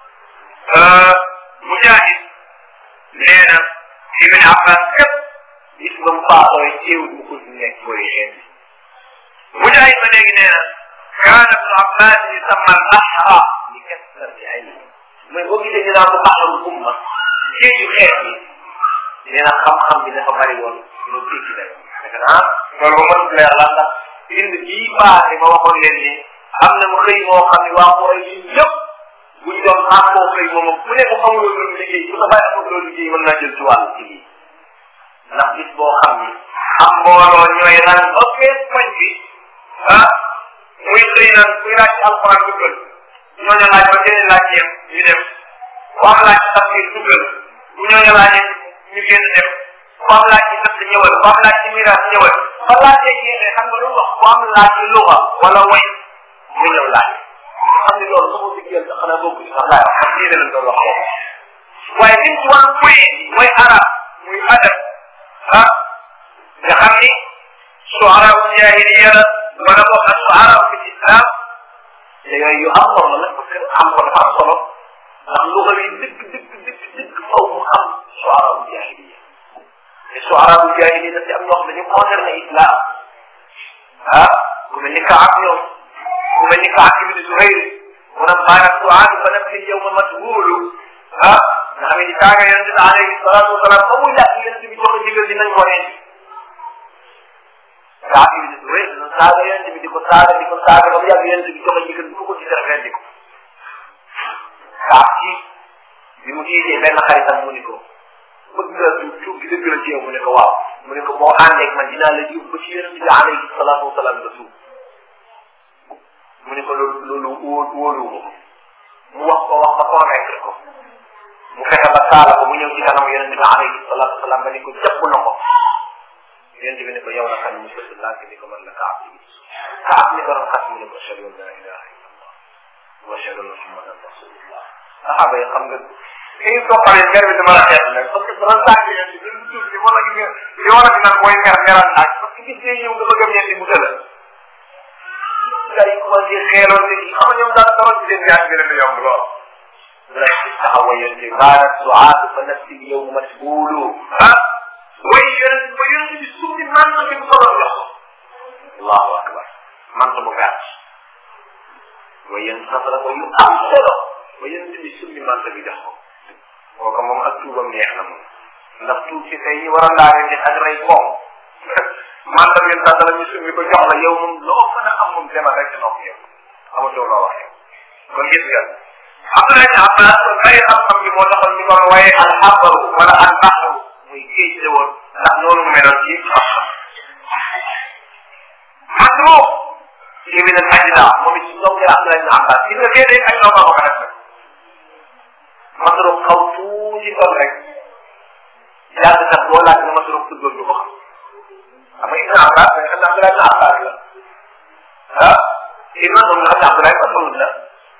Mujahid nee na Ibn Abbas képp gis nga mu faatooy teewul mu ko nekk koy xeet Mujahid ba léegi nee na kaana Ibn Abbas yusamma al ahra li kasrati ilmi mooy boo gisee ñu naan ko bahrul umma géeju xeet yi nee na xam-xam bi dafa bari woon lu dégg day dëgg naa loolu ba mën leer la ndax bind bii paase ma waxoon leen ni am na mu xëy moo xam ne waa Quraysh yi yëpp buñ doon àqoo xëy moom ku ne mu xamul loolu liggéey bu sa bàyyi amul loolu liggéey mën naa jël ci wàllu ci lii ndax bis boo xam ni am mbooloo ñooy ran ba fees koñ bi ah muy xëy naan kuy laaj ci alxuraan duggal ñooñu laaj ba keneen laaj yem ñu dem ku am laaj ci tafsir duggal bu ñooñu laajee ñu génn dem ku am laaj ci natt ñëwal ku am laaj ci miraas ñëwal ba laajee jeexee xam nga lu wax ku am laaj ci luga wala way mu ñëw laaj xam ne loolu sama diggéel sax xanaa bokku ci sax laay wax parce que yéen lañ doon wax boobu waaye liñ ci war a moyen mooy arab muy adab ah nga xam ni suara u jahiliya la wala boog ak suara fi islam te yooyu yu am solo la parce que am ko dafa am solo ndax luga yi dëgg dëgg dëgg dëgg faw mu xam suara u jahiliya te suara u jahiliya daf ci am ñoo xam dañu concerné islam ah ku mel ni Kaab ñoom ku mel ni Kaab ibn Zuhayr mu naan baana suaadu fa nafsi yawma mashghulu ah nga xam ne saaga yonente bi alayhi salatu wasalaam ba mu yàgg yonente bi joxe ndigal dinañ ko rendi Kaab ibn Zuhayr dina saaga yonente bi di ko saaga di ko saaga ba mu yàgg yonente bi joxe ndigal bu ko ci def rendi ko Kaab ci bi mu tiitee benn xaritam mu ni ko bëgg nga tuub tuub gi dëgg la ci yow mu ne ko waaw mu ne ko boo àndeeg man dinaa la yóbbu ba ci yonente bi alayhi salatu wasalaam nga tuub mu ne ko loolu loolu wóor wóoruwuma ko mu wax ko wax ba convaincre ko mu fexe ba saala ko mu ñëw ci kanam yonente bi alayhi salatu wasalaam ba ni ko jàpp na ko yonente bi ne ko yow la kan mu sëdd lànk ni ko man la kaab bi kaab ni ko doon xas mu ne ko ashhadu an la ilaha illa allah wa ashhadu anna muhammadan rasulullah saxaaba yi xam nga kii soo xamee mer bi dama la xeex nag parce que dama saa ngi leen di gën tuuti li ma la gis li war a fi nag mooy mer meral naaj parce que gis ngeen ñëw nga bëgg a ñeenti mu tëla gars yi commencé xeeloon te xam nga ñoom daal dara ci seen yaay bi leen di yomb lool rek taxawa yonte baana suaatu fa nafsi yow masbuulu ah way yonent ba yonent bi summi manto bi mu solo jox allahu akbar manto bu gàtt way yonent safara ko yu am solo ba yonent bi summi manto bi jox ko kooka moom ak tuubam neex na moom ndax tuub si tey ñi war a laa leen ak rey koom manto bi safara ñu summi ko jox la yow moom loo mën a am moom demal rek nopp yow amatoo loo wax yow kon gis nga Abdoulaye ibn Abbas bari xam-xam bi moo taxoon ñu ko waaye al xabaru wala al baxru muy géej la woon ndax noonu mu meloon ci xam-xam Masruq ibn al Ajda moom it si ndongo Abdoulaye ibn Abbas gis nga déedéet ay ndongo ko def nag Masruq xaw tuuti kon rek yàlla sax boo laaj ne Masruq tuddoon du ko xam xam nga ibn Abbas da nga xam ne Abdoulaye ibn Abbas la ah ibn moom nga xam ne Abdoulaye Masruq la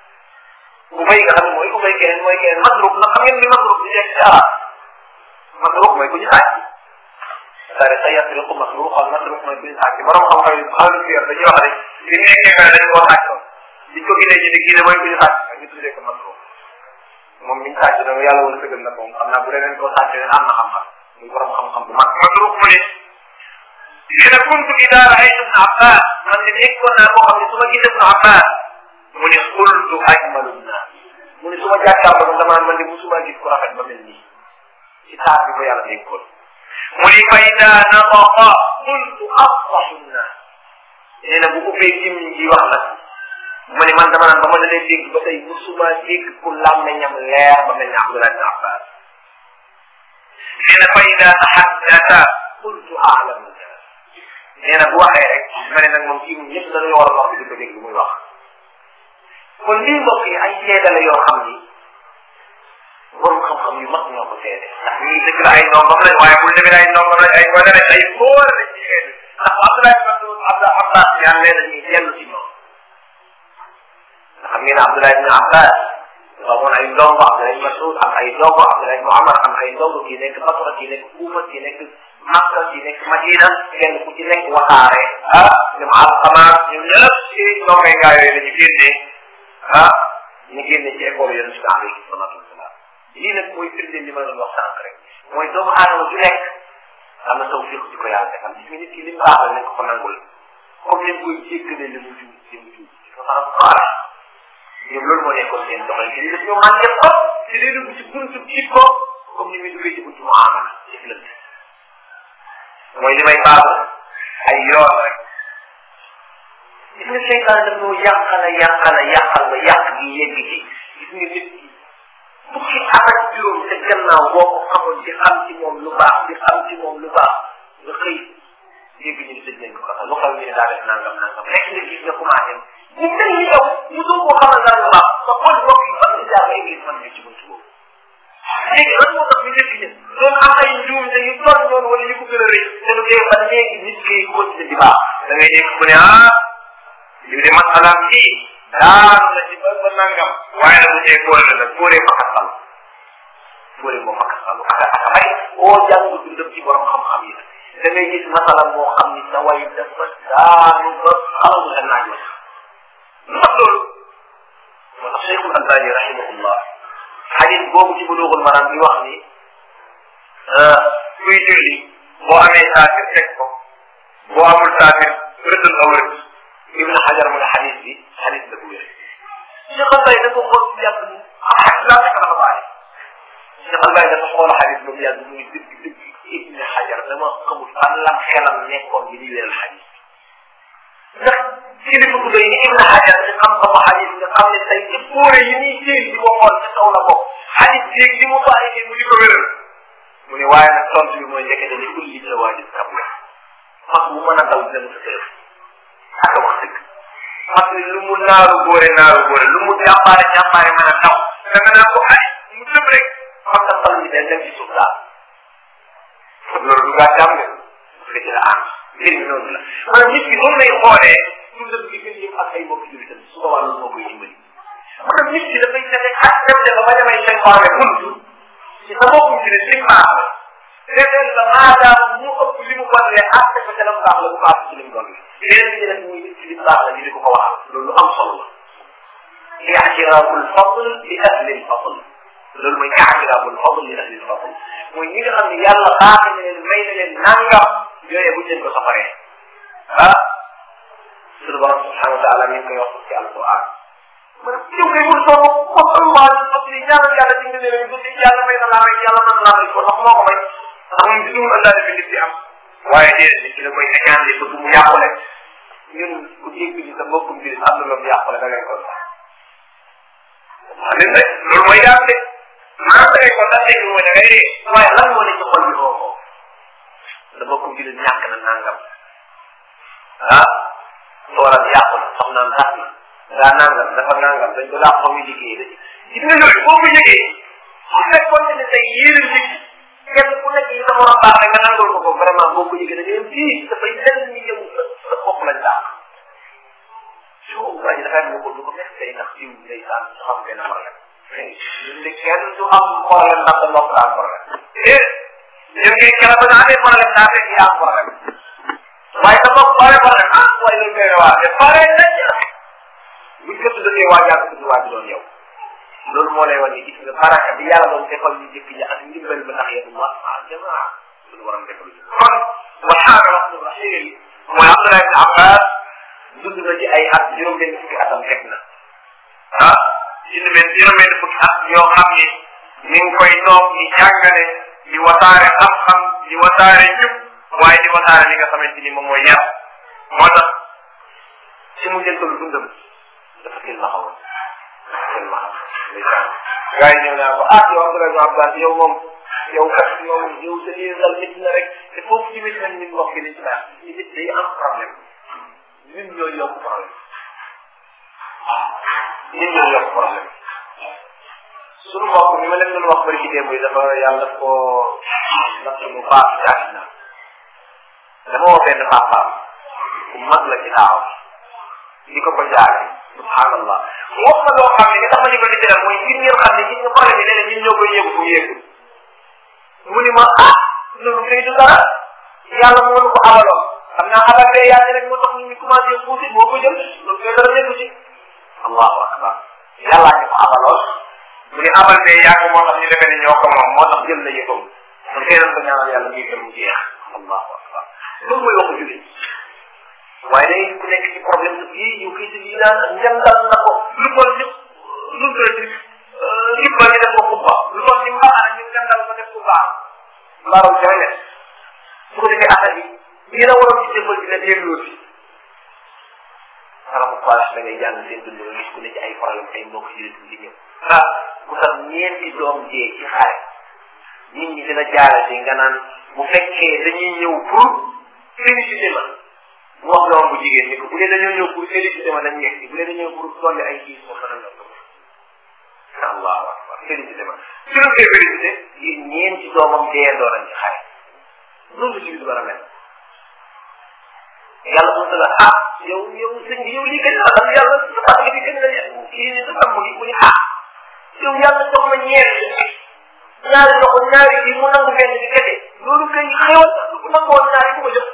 ubay nga xam ne mooy ubay keneen mooy keneen masruk nag xam ngeen ni masruk di nekk ci arab masruk mooy ku ñu sàcc sare sa yasriqu masruk al masruk mooy ku ñu sàcc borom xam-xam yi xaalu fi yor dañuy wax ne bi mu nekkee nga dañu koo sàccoon biñ ko gisee ci di kii ne mooy ku ñu sàcc ñu tuddee ko masruk moom miñ sàcc dama yàlla wala sëgal na moom xam naa bu leneen koo sàcc ne am na xam-xam muy borom xam-xam bu mag masruk mu ne nee na kuntu ida raaytu ibn abbas man de nekkoon naa koo xam ne su ma gisee ibn abbas mu ne xultu ajmalu naa mu ne su ma jàkkaarloo damaa man de musuma gis ko rafet ba mel nii ci taar bi ko yàlla dénkoon mu ne fa ida nataqa qultu afsaxu naa nee na bu ubbee gémmiñ gi wax nag mu ne man dama naan ba ma dalee dégg ba tey musuma dégg ku làmmeñam leer ba mel ni Abdullah ibn Abbas nee na fa ida tahaddata qultu aalamu naa nee na bu waxee rek ma ne nag moom kii ñëpp dañuy war a wax di ko dégg muy wax kon lii mbokk yi ay seede la yoo xam ni borom xam-xam yu mag ñoo ko seede ndax ñii dëgg la ay ndongom lañ waaye bul demee ay ndongom lañ ay gone lañ ay góor lañ ci seede ndax Abdoulaye Mas'ud Abdou Abbas ñaan nee na ñuy dellu si ñoom ndax xam ngeen ne Abdoulaye ibn Abbas dafa amoon ay ndongo Abdoulaye ibn Mas'ud am ay ndongo Abdoulaye ibn Omar am ay ndongo kii nekk Basra kii nekk Kuufa kii nekk Makka kii nekk Madina kenn ku ci nekk waxaare ah ñoom Alqama ñoom ñëpp ci ndongoy ngaa yooyu la ñu génnee ah ñu génne ci école yonent bi alayhi salaatu wasalaam lii nag mooy firnde li ma doon wax sànq rek mooy doomu aadama ju nekk am na tawfiq ci ko yàlla defal gis nga nit ki li mu baaxal nañ ko ko nangul comme ni koy jéggale li mu juum li mu juum ci ko sax xaala ñoom loolu moo nekkoon seen doxalin te li def ñoo man def ko te day dugg ci buntu ci ko comme ni muy duggee ci buntu muamala jëflante mooy li may baaxal ay yoon rek gis nga seytaan daf ñoo yàqal a yàqal a yàqal ba yàq gi yegg ci gis nga nit ki fukki at ak juróom te gannaaw boo ko xamoon di xam ci moom lu baax di xam ci moom lu baax nga xëy dégg ñu ne tëj nañ ko kafa lu xaw ñu ne daa def nangam nangam rek nga gis nga commencé mu mel ni yow mu doo koo xamal dara lu baax sa xol bopp yi fan nga jaar ba église man nga ci buntu boobu léegi lan moo tax ñu def ñu doon am ay njuum te yu toll noonu wala yu ko gën a rëy te lu dee ba léegi nit ki continué di baax da ngay dégg ku ne ah lii de masalaam yii daanu na ci ba ba nangam waaye nag bu dee góor la nag góoree fa xasal góoree moo fa xasal ak ak ay oo jàng dundam ci borom xam-xam yi da ngay gis masala moo xam ni sa way dafa daanu ba xamal nga naaj la lu tax loolu moo tax Cheikhul Albani rahimahullah xadis boobu ci buluugul maram bi wax ni kuy julli boo amee saafir teg ko boo amul saafir rëddal aw rëdd ibn xajar mu ne xadis bi xadis la bu wér Cheikh Albay dafa xool bu yàgg mu ah laa fekk dafa bàyyi Cheikh Albay dafa xool xadis ba mu yàgg muy dëgg dëgg ibn xajar dama xamul fan lam xelam nekkoon bi di wéral xadis ndax kilifa bu doy ni ibn xajar ci xam-xamu xadis nga xam ne tey ci póore yi ñuy téen di ko xool ca kaw la bokk xadis jéeg ni mu bàyyi mu di ko wéral mu ne waaye nag tontu bi mooy njëkk ni kulli sa waajib kam la mag bu mën a daw dina mu sa tëf ak wax dëgg parce que lu mu naaru góore naaru góore lu mu jàmbaare jàmbaare mën a daw da nga naan ko ay mu tëb rek xam nga xal mi day dem ci suuf daal loolu du gaa jàmm parce que ci la am mbir mi noonu la maanaam nit ki noonu lay xoolee dundam gi gën yëpp ak ay mbokk jullitam su boobaa loolu moo koy dimbali maanaam nit ki dafay fexe ak dem de ba ba demay seytaane buntu sa mbokku ci ne lim baax la defeel la maadaam mu ëpp li mu bonle àtte ko ca la mu baax la bu baax ci li mu bon yeneen ñi nag muy nit ci lim baax la ñu di ko ko waxal loolu lu am solo la i'tiraaful fadl li ahli al fadl loolu mooy i'tiraaful fadl li ahli al fadl mooy ñi nga xam ne yàlla baax na leen may na leen nangam yooyu buñ leen ko safaree ah suñu borom subhanahu wa taala mi ngi koy wax ci alquran ma ne yow kay wul soo ko Allah parce que ñaanal yàlla ci nga leen guddi yàlla may na laa may yàlla mën laa may ko ndax moo ko may ndax moom ci dugul andaale fi nit di am waaye déedéet nit ki da koy échange bëgg mu yàqule ñun ku dégg ci sa mbokkum bi am na loolu yàqule da ngay ko sax waaw leen rek loolu mooy daal de maa da ngay ko sax dégg mooy da ngay dee waaye lan moo ne ci xol bi oo ko sa mbokkum bi ñàkk na nangam ah toolam yàqu na soxnaam tax na daa nangam dafa nangam dañ ko daa xaw a liggéey de gis nga yooyu boo ko yëgee su fekkoon ne tey yéene nit kenn ku nekk yi sa morom baax rek nga nangul ko ko vraiment boo ko yëgee da ngay fii dafay lenn ni yow sa bopp lañ daax su waa ji dafay am ko du ko fekk tey ndax jiw day saan su xam benn problème ñun de kenn du am problème ndax da mbokk daa am problème eh ñun kay keroog ba nga amee problème daa fekk yaa am problème waaye sa bopp pare problème ah waaye loolu koy waa te pare nañ buñ ko tuddatee waa jàpp tudd waa ji doon yow loolu moo lay wan ni gis nga baraka bi yàlla doon defal ñu jëkk ñi ak ndimbal ba ndax yéen waa ah jamaa suñu waram defal ñu kon waxaana wax dëgg rahim mooy Abdullah ibn Abbas dund na ci ay at juróom benn fukki atam fekk na ah juróom benn juróom benn fukki at yoo xam ni mi ngi koy toog di jàngale di wasaare xam-xam di wasaare njub waaye di wasaare li nga xamante ni moom mooy yar moo tax si mu jëntalu dundam dafa kel ma xawoon kel ma xam ndeysaan gars yi ñëw naa ko ah yow Abdoulaye Ibn Abbas yow moom yow kat yow yow sa lii dal nit na rek te foofu ci métti nañ ñun wax gi dañ ci baax ñu nit day am problème ñun ñoo yokk problème ñun ñoo yokk problème suñu mbokk mi ma leen doon wax bari ci démb yi dafa yàlla ko natt mu baax jaasi na dama woo benn papaam ku mag la ci taaw di ko ko jaare subhanallah wax ma loo xam ne nga tax ma ñu ko di teral mooy ngir ngeen xam ne gis nga problème yi nee na ñun ñoo koy yëgu bu yëgu mu ni ma ah loolu kay du dara yàlla moo nu ko abaloon xam naa abal bee yàlla rek moo tax ñu ñu commencé puusi moo ko jël loolu kay dara nekku ci allahu akbar yàllaa ñu ko abaloon mu ni abal bee yàgg moo tax ñu defee ne ñoo ko moom moo tax jël na yëfam kon kay ko ñaanal yàlla muy dem mu jeex allahu akbar loolu mooy waxu jullit waaye day ku nekk ci problème bii yu koy si naan njëndal na ko lu bon ni lu mu tuddati jubba ñu def ko kubba lu bon ni mbaxana ñu njëndal ko def ku baax mbaaru jawe su ko defee affaire bi lii la waroon ci jëmbal bi la delloo si xanaa bu paas da ngay jàng seen dund nga gis ku ne ci ay problème ay mbokk jullit di ñëw ah ku sax ñeenti doom jee ci xare nit ñi dina jaare si nga naan bu fekkee dañuy ñëw pour félicité ma mu wax doom bu jigéen ni ko bu dee dañoo ñëw pour félicité ma dañ ñetti bu dee dañoo ñëw pour dolli ay kiis moom dana ñëw allahu akbar félicité ma su ñu koy félicité yi ñeenti doomam deendoo nañ ci xare loolu la ci bis war a mel yàlla mu la ah yow yow sëñ bi yow lii gën a am yàlla sa pàcc bi gën a kii ni sa tàmm gi mu ni ah yow yàlla jox ma ñeent ñaari loxo ñaari bi mu nangu benn bi kese loolu kay xewal bu nangoon ñaari bu ko jëf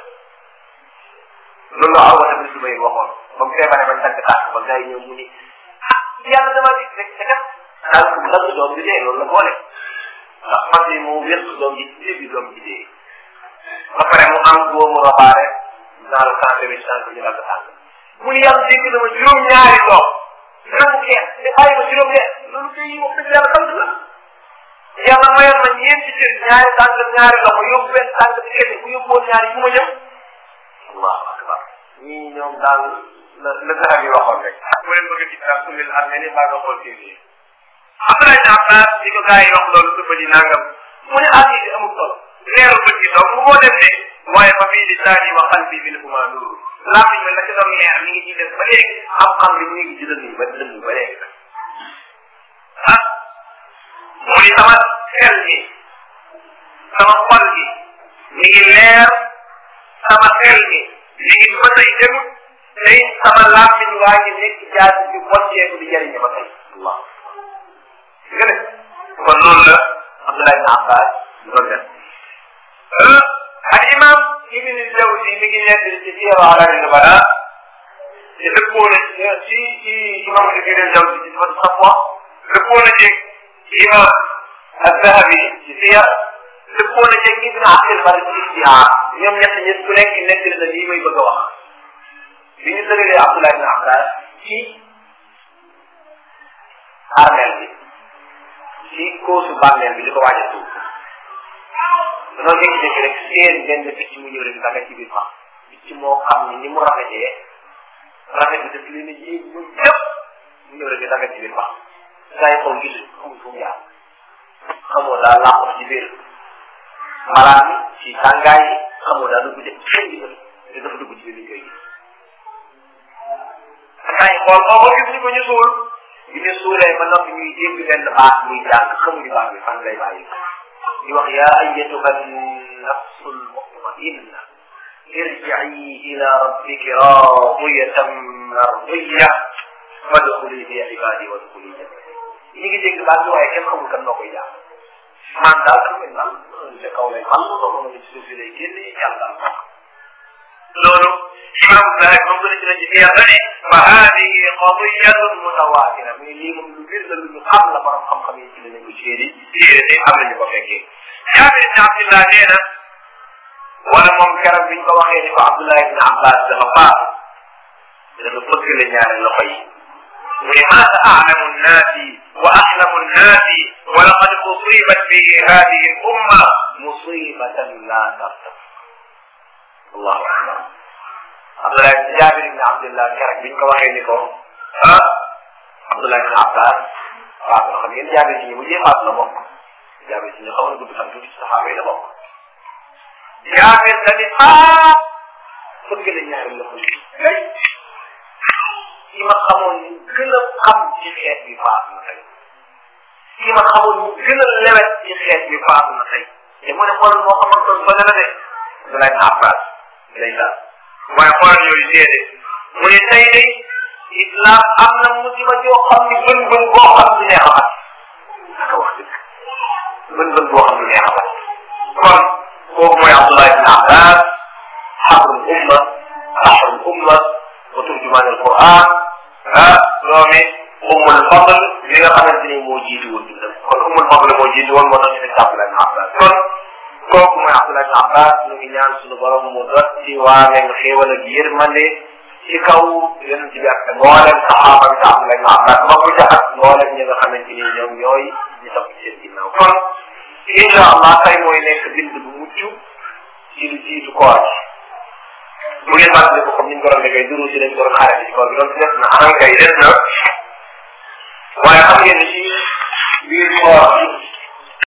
loolu la aw wata bi su bay waxoon ba mu feebaree bañ tàgg tàgg ba gars yi ñëw mu ni ah yàlla dama gis rek te kat daal ku dagg doom bi dee loolu la boole ndax man de moo wér doom ji ci bi doom ji dee ba pare mu am boobu robaare daal santé bi santé ñu dagg tàgg mu ni yàlla dégg na ma juróom ñaari doom nangu xeex te bàyyi ma juróom ñeent loolu kay wax dëgg yàlla sant la yàlla mayoon ma ñeenti cër ñaari tànk ñaari loxo yóbbu benn tànk ci kese bu yóbbuwoon ñaari fu ma jëm allahu akbar ñii ñoom daal la la saxar yi waxoon rek bu leen bëgg ci daal sullil armée ni mbaa nga xool kii bi Abdoulaye ibn Abbas di ko gars yi wax loolu suba ji nangam mu ne at yi amul solo leeru bët yi donc moo dem de waaye fa fii lisaani wa qalbi minhuma nuur làmmiñ ma la ca doon leer mi ngi ci def ba léegi xam-xam bi mi ngi ci dënn ba dënn ba léegi ah mu ni sama xel gi sama xol gi mi ngi leer sama xel gi mi ngi ba tey demut tey sama làmmiñ waa ngi nekk jaasi bi bocceeku di jëriñe ba tey allah nga ne kon loolu la Abdullah ibn Abbas loolu def al imam ibn Jawzi mi ngi nekk ci Siyar A'lam Nubala te dëppoo na ci ci imam ibn Jawzi ci Sifat Safwa dëppoo na ci imam Az-Zahabi ci Siyar dëppoo na ci ibn Abdul Bar ci Istihaar ñoom ñett ñëpp ku nekk nekk na lii may bëgg a wax bi ñu tëralee Abdullah ibn Abbas ci armeel bi ci koosu bàmmeel bi di ko waaj a tuub dañoo jékki-jékki rek seen benn picc mu ñëw rek daga ci biir fa picc moo xam ni ni mu rafetee rafet bi daf leen a yéeg mu yëpp mu ñëw rek daga ci biir fa saa yi xool gisuñ xamul fu mu jaar xamoo daal làqu ci biir malaan mi ci tàngaay yi xamoo daal dugg ci xëy bi te dafa dugg ci biir liñ koy gis saa yi xool xaw ma gis ñu ko ñu suul bi ñu suulee ba noppi ñuy dégg benn baat muy jàng xamuñu baat bi fan lay bàyyi di wax yaa ayyatuha nafsu lmutmainna irji'i ila rabbiki radiyatan mardiya fadxuli fi ibadi wadxuli jannati ñi ngi dégg baat bi waaye kenn xamul kan noo koy jàng man daal xam nga daal ca kaw lay xam nga moom ci suuf si lay génne yàlla daal loolu imam Zahabi moom gën a ci la ci yàlla ne fa haadihi qadiyatun mutawatira mais lii moom lu bir la lu ñu xam la borom xam-xam yi ci la ñu séeri téere te am nañu ko fekkee Jaabir ibn Abdullah nee na wala moom keroog biñ ko waxee ni ko Abdullah ibn Abbas dafa faat dafa bëgg la ñaari loxo yi mu ne maata a'lamu nnaasi wa ahlamu nnaasi wa laqad usibat bihi hadihi al umma musibatan la tartab allahu akbar Abdullah Jaabir ibn Abdullah keroog biñ ko waxee ni ko ah Abdullah ibn Abbas waaw nga xam ngeen Jaabir ci ñi mujjee faat la bokk Jaabir ci ñu xaw na gudd fan tuuti ci saxaaba yi la bokk Jaabir dañu ah fëgg la ñaari loxo yi ki ma xamoon ni gën a xam ci xeet bi faat na tey ki ma xamoon ni gën a lewet ci xeet bi faat na tey te mu ne xool moo xamantoon ba la de Abdullah ibn Abbas lay daal waaye xoolal yooyu déedéet mu ne tey de islam am na musiba joo xam ni bën bën boo xam ni neex a fat naka wax dëgg bën bën boo xam ni neex a fat kon kooku mooy Abdullah ibn Abbas xabrul umma sahrul umma wa turjumaan al Quran ah doomi ummul fadl li nga xamante ni moo jiitu woon dundam kon ummul fadl moo jiitu woon moo tax ñu nekk Abdullah ibn Abbas kon kooku mooy Abdullah ibn Abbas ñu ngi ñaan suñu borom mu dot ci waamee xéewal ak yërmande ci kaw yonent bi ak mboolem saxaaba bi Abdullah ibn Abbas ma ko jaxat mboolem ñi nga xamante ni ñoom ñooy ñu topp ci seen ginnaaw kon incha allah tey mooy nekk bind bu mucc ci lu jiitu koor bu ngeen fàttali ko comme ni ñu ko doon defee duru si dañ ko doon xaaree ci koor bi donc des na ankay des na waaye xam ngeen ni ci biir koor